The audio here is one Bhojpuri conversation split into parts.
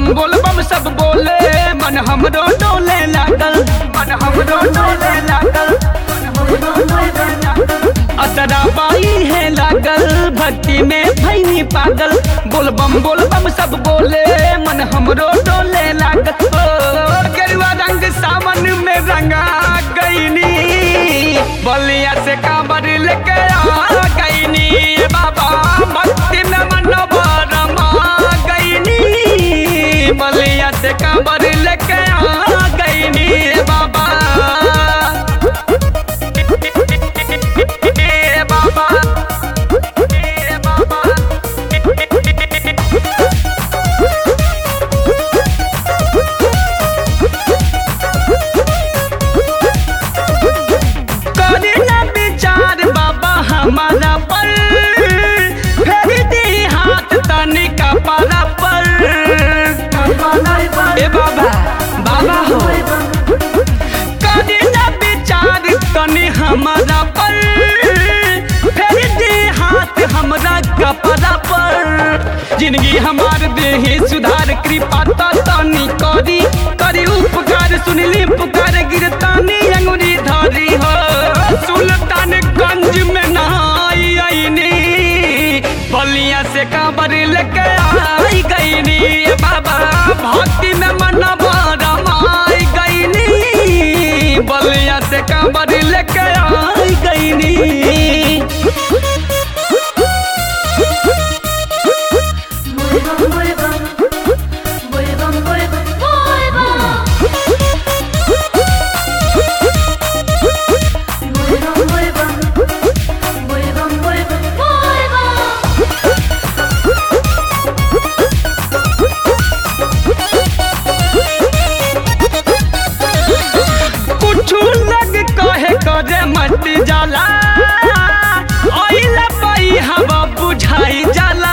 बोल बम सब बोले मन हमरो डोले लागल मन हमरो डोले लागल असरा बाई है लागल भक्ति में भैनी पागल बोल बम बोल बम सब बोले मन हमरो डोले लागल ओ गेरुआ रंग सावन में रंगा गईनी बलिया से कांवर लेके आ गईनी बाबा भक्ति में मन रमा गईनी बलिया से कांवर लेके आ गईनी बाबा ए बाबा ए बाबा करे ना विचार बाबा हमारा पर फेर दे हाथ तनिका पारा पर ए बाबा बाबा हो करे ना विचार तनि हमारा पर फेर दे हाथ हमरा कपड़ा पर जिंदगी हमार देही सुधार कृपा तो तनी करी करी उपकार सुनली पुकार गिरतानी अंगुरी धरी हो सुल्तान गंज में नहाई आईनी बलिया से कांवर लेके आई गईनी बाबा भक्ति में मन रमाई गईनी बलिया से कांवर लेके आई गईनी कुछ लग कहे करे मत जाला ओइला पाई हवा बुझाई जाला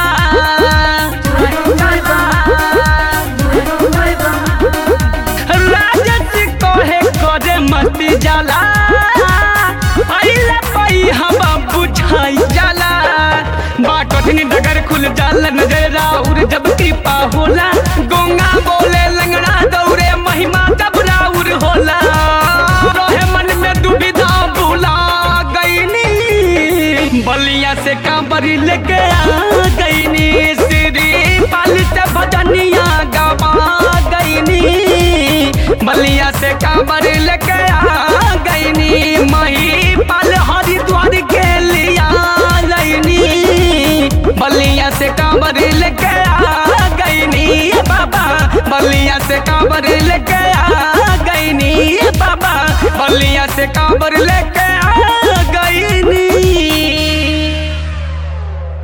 राजस कहे करे मत जाला ओइला पाई हवा बुझाई जाला बा कठिन डगर खुल जाला नजर राउर जब कृपा होला गोंगा बोले लंगड़ा दौड़े महिमा तब राउर होला रहे मन में दुविधा भुला गईनी बलिया से कांवरी लेके आ गईनी श्री पाली से भजनिया गवा गईनी बलिया से कांवर लेके आ गईनी मही पाल हरिद्वार के लिया लईनी बलिया से कांवर लेके आ गईनी बाबा बलिया से कांवर लेके आ गईनी बाबा बलिया से कांवर लेके